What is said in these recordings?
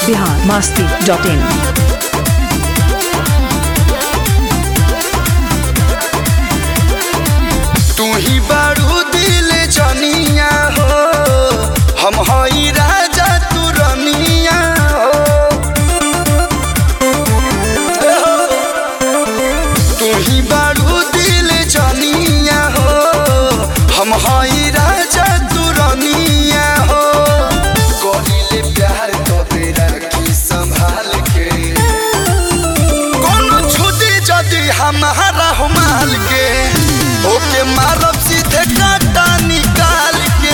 Bihar Masti dot इन तू ही बारू दिल जनिया हो हम हई राजा तू रनिया हो तू ही बारू दिल जनिया हो हम हई राजा तू रनिया हो करिले प्यार तो तेरा की संभाल के कोनो छुदी जदी हमारा हो माल के ओके मारब सीधे काटा निकाल के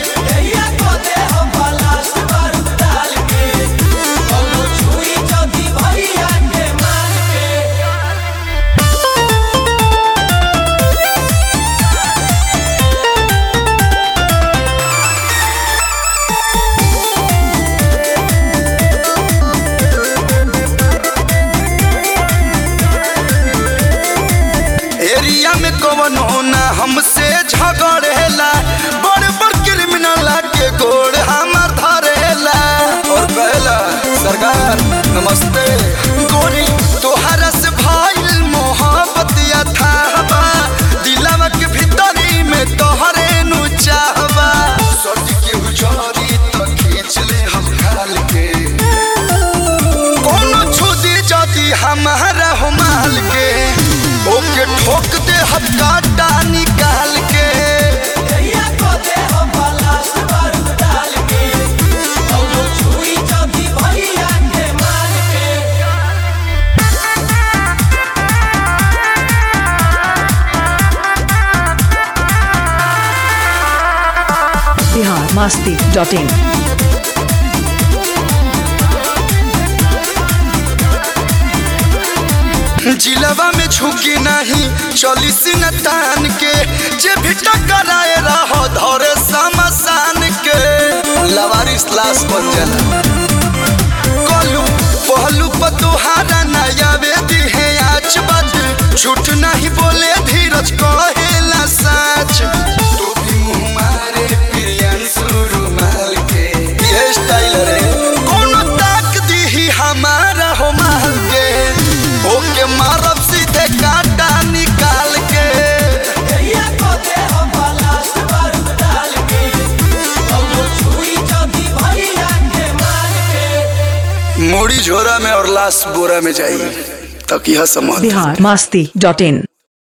एरिया में कवन होना हमसे झगड़ेला बड़ बड़ क्रिमिनल के गोड़ हमार धरेला और कहला सरकार नमस्ते गोरी तोहरा से भइल मोहब्बत या थाहबा दिलवा के भीतरी में तोहरे नु चाहबा सट के हुजरी तो खींच ले हम खाल के कोनो छुदी जदी हमारा हो माल के ओके ठोक दे हम काटा निकाल के बिहार मास्ती डॉट इन जिलवा में झुकी नहीं चली सिन तान के जे भी टकराए रहो धरे समसान के लवारिस लाश बन जाला कलू पहलू पर तुहारा नया वेदी है आज बात झूठ नहीं बोले धीरज कहेला सच तू भी मुंह मारे प्रियंशु रुमाल के ये स्टाइल रे कोनो ताक दी हमारा हो माल के ओके मारब सीधे काटा निकाल के मोड़ी झोरा में और लाश बोरा में जाई तक यह समझ बिहार मास्ती डॉट इन